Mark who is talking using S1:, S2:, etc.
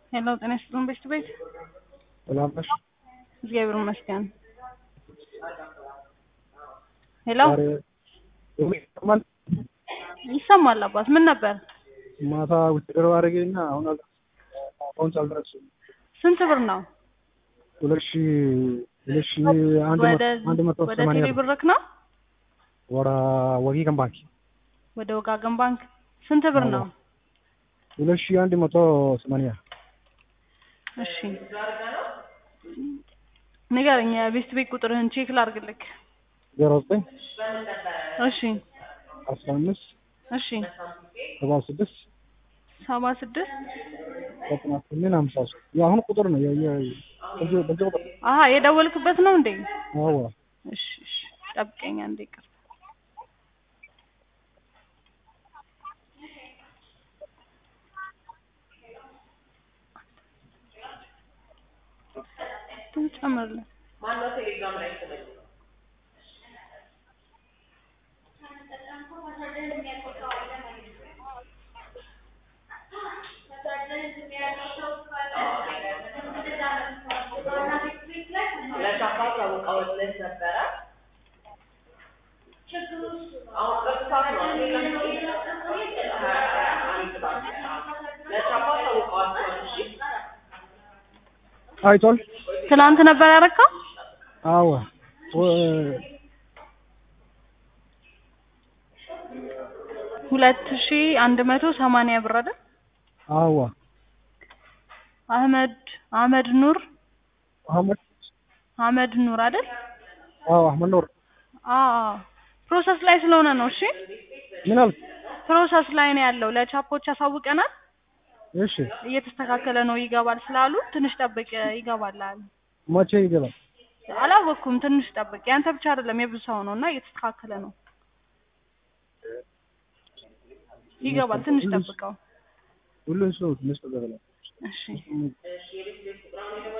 S1: ሄሎ ጤና ይስጥልን ቤት ቤት
S2: ሰላም ነሽ?
S1: እግዚአብሔር ይመስገን። ሄሎ
S2: ዛሬ ይሰማል?
S1: ይሰማል አባት ምን ነበር?
S2: ማታ ውትድር አድርጌና አሁን አል- አሁን አልደረስኩም።
S1: ስንት ብር ነው?
S2: ሁለት ሺ ሁለት ሺ አንድ
S1: ወደ
S2: መቶ አንድ መቶ
S1: ወደ
S2: ሰማንያ
S1: ቴሌ
S2: ብር
S1: ብርክ ነው?
S2: ወደ ወጊገን ባንክ
S1: ወደ ወጋገን ባንክ ስንት ብር ነው?
S2: ሁለት ሺ አንድ መቶ ሰማንያ
S1: እሺ ንገረኝ። የቤት ቤት ቁጥርህን ቼክ ላድርግልክ።
S2: ዜሮ ዘጠኝ
S1: እሺ
S2: አስራ አምስት
S1: እሺ
S2: ሰባ ስድስት
S1: ሰባ ስድስት
S2: ዘጠና ስምንት ሀምሳ ሶስት የአሁኑ ቁጥር ነው። የ- የ- በዚህ በዚህ ቁጥር
S1: አሀ የደወልክበት ነው እንዴ?
S2: አዎ
S1: እሺ እሺ ጠብቀኝ አንዴ ይቅር ጨምርልን
S3: ለሻፋት አውቃውለት ነበረ። አሁን በስፋት ነው ለሻፋት አውቀዋቸዋል። እሺ
S2: አይቷል።
S1: ትናንት ነበር ያረካው?
S2: አዎ ወ-
S1: ሁለት ሺ አንድ መቶ ሰማንያ ብር አይደል?
S2: አዎ
S1: አህመድ አህመድ ኑር
S2: አህመድ
S1: አህመድ ኑር አይደል?
S2: አዎ አህመድ ኖር
S1: አዎ ፕሮሰስ ላይ ስለሆነ ነው። እሺ
S2: ምን አልክ?
S1: ፕሮሰስ ላይ ነው ያለው። ለቻፖች ያሳውቀናል።
S2: እሺ
S1: እየተስተካከለ ነው ይገባል ስላሉ ትንሽ ጠብቅ ይገባል አሉ።
S2: መቼ ይገባል?
S1: አላወቅኩም። ትንሽ ጠብቅ። ያንተ ብቻ አይደለም የብዙ ሰው ነው እና እየተስተካከለ ነው። ይገባል። ትንሽ ጠብቀው።
S2: ሁሉም ሰው ትንሽ ተዘበላ
S1: እሺ